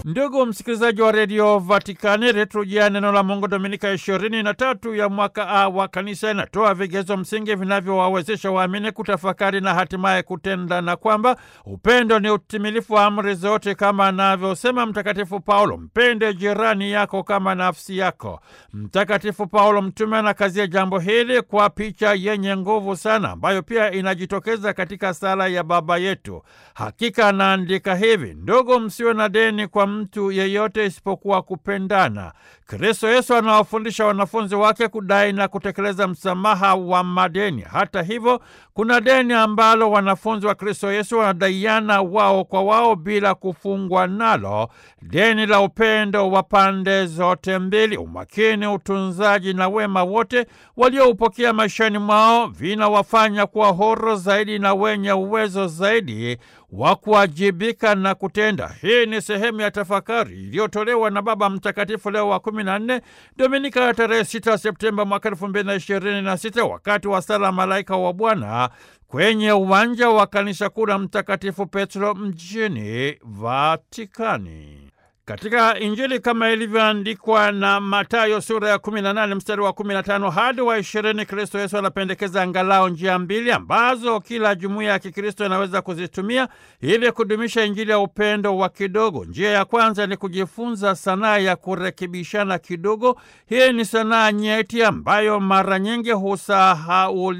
Ndugu msikilizaji wa redio Vatikani, liturujia neno la Mungu Dominika ishirini na tatu ya mwaka A wa Kanisa inatoa vigezo msingi vinavyowawezesha waamini kutafakari na hatimaye kutenda, na kwamba upendo ni utimilifu wa amri zote, kama anavyosema Mtakatifu Paulo, mpende jirani yako kama nafsi yako. Mtakatifu Paulo mtume anakazia jambo hili kwa picha yenye nguvu sana, ambayo pia inajitokeza katika sala ya Baba Yetu. Hakika anaandika hivi: ndugu, msiwe na deni kwa mtu yeyote isipokuwa kupendana. Kristo Yesu anawafundisha wanafunzi wake kudai na kutekeleza msamaha wa madeni. Hata hivyo, kuna deni ambalo wanafunzi wa Kristo Yesu wanadaiana wao kwa wao bila kufungwa nalo, deni la upendo wa pande zote mbili. Umakini, utunzaji na wema wote walioupokea maishani mwao vinawafanya kuwa huru zaidi na wenye uwezo zaidi wa kuwajibika na kutenda. Hii ni sehemu ya tafakari iliyotolewa na Baba Mtakatifu Leo wa kumi na nne, Dominika ya tarehe 6 Septemba mwaka elfu mbili na ishirini na sita wakati wa sala Malaika wa Bwana kwenye uwanja wa kanisa kuu la Mtakatifu Petro mjini Vatikani. Katika Injili kama ilivyoandikwa na Mathayo sura ya 18 mstari wa 15 hadi wa 20, Kristo Yesu anapendekeza angalau njia mbili ambazo kila jumuiya ya Kikristo inaweza kuzitumia ili kudumisha Injili ya upendo wa kidogo. Njia ya kwanza ni kujifunza sanaa ya kurekebishana kidogo. Hii ni sanaa nyeti ambayo mara nyingi husahau